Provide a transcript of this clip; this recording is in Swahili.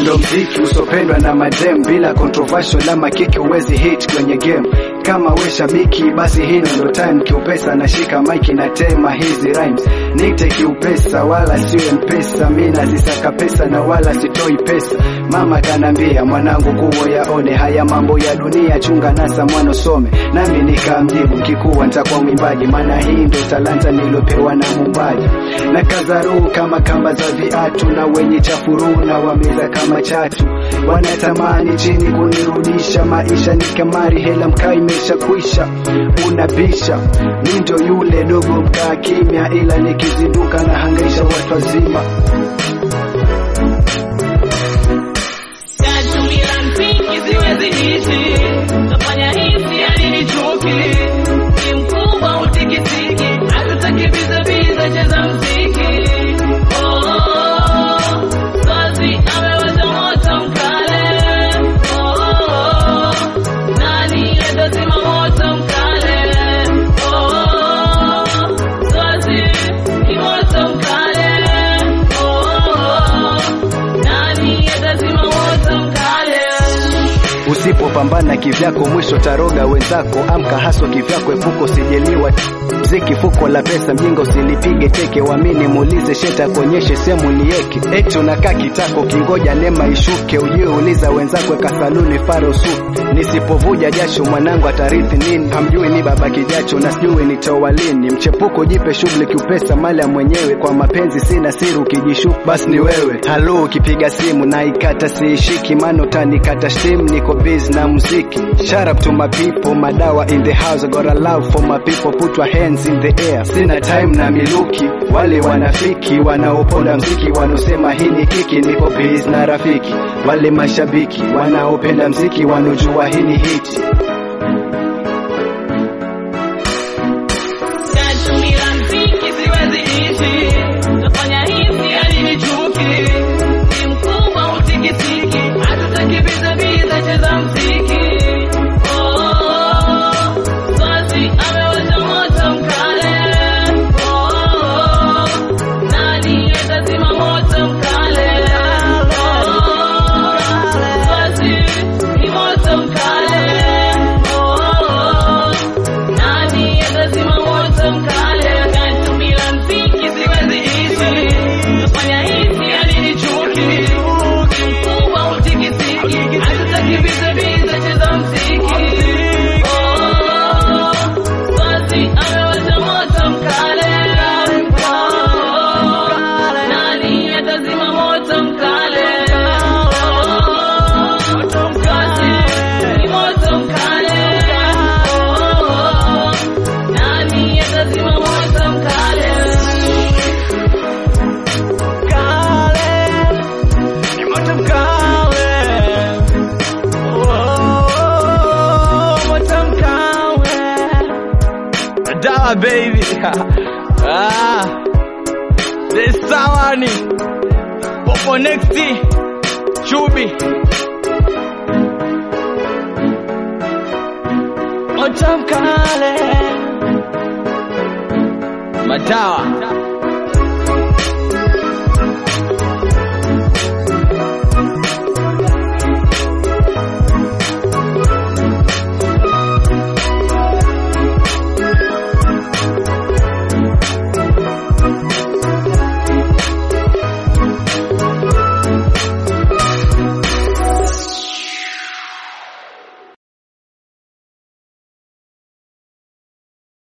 ndo mziki usopendwa na madem bila controversial ama kiki uwezi hit kwenye game kama we shabiki basi hino ndo time kiupesa nashika maiki na tema hizi rhymes nite kiupesa wala siwe mpesa mi nazisaka pesa na wala sitoi pesa mama kanambia mwanangu kuwo yaone haya mambo ya dunia chunga nasa mwana some nami nikamjibu kikuwa ntakuwa mwimbaji maana hii ndo talanta nilopewa na mumbaji na kazaruu kama kamba za viatu na wenye chafuruu na wameza kama chatu wanatamani chini kunirudisha maisha ni kamari hela mkaa imesha kwisha unabisha mi ndo yule dogo mkaa kimya ila nikizinduka na hangaisha watu wazima Natumia mziki siwezi ishi, nafanya hizi hadi nichoke. Ni mkubwa utikitiki, hatutaki biza biza, cheza mziki. Oh, Swazi amewasha moto mkale. Oh, nani atazima moto mkale? Oh, Swazi ni moto mkale. Oh, nani atazima moto mkale? Usipopambana kivyako mwisho taroga wenzako, amka haswa kivyako, epuko sijeliwa mziki fuko la pesa, mjinga usilipige teke, wamini muulize sheta kuonyeshe sehemu nieke, eti unakaa kitako kingoja neema ishuke, ujue uliza wenzako eka saluni faro su, nisipovuja jasho mwanangu atarithi nini? Hamjui ni baba kijacho na sijui nitoa lini, mchepuko jipe shughuli kiupesa, mali ya mwenyewe kwa mapenzi sina siri, ukijishuku basi ni wewe. Halo, ukipiga simu na ikata siishiki, maana utanikata simu, niko busy na muziki. Shout up to my people, madawa in the house, I got a love for my people, put your hands in the air. Sina time na miluki, wale wanafiki wanaoponda mziki, wanaosema hii ni kiki, niko busy na rafiki. Wale mashabiki wanaopenda mziki, wanaojua hii ni hiti. Natumia mziki siwezi ishi, nafanya hizi hadi nichoke. Ni mkubwa utikitiki, hatutaki biza biza, cheza mziki. Oh, Swazi amewasha moto mkale. Oh, nani atazima moto mkale? Oh, Swazi ni moto mkale. Oh, nani atazima moto mkale? Natumia mziki siwezi ishi, nafanya hizi hadi nichoke. Mkubwa utikitiki, hatutaki biza biza, cheza mziki. Oh, Swazi amewasha moto mkale. Oh, nani atazima moto mkale? Oh, Swazi ni moto mkale. Oh, nani atazima moto mkale? Dawa baby. ah. This Sawani. Popo next. Chubi. Motamkale. Madawa.